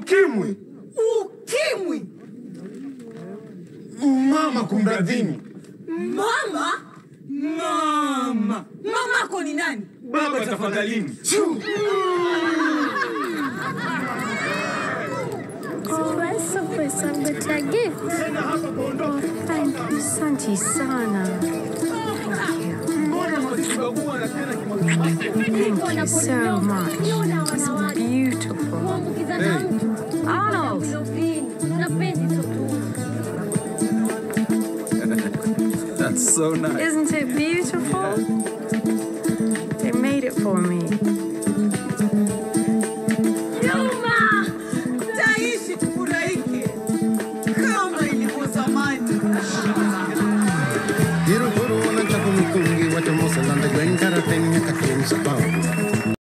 ukimwi. Ukimwi. Mama kumradhini. Mama? Mama. Mamako ni nani? Baba tafadhalini. Pesa pesa mbetea gift. Oh, thank you. Asante sana. Thank you. Thank you so much. It's beautiful. Arnold. That's so nice. Isn't it beautiful?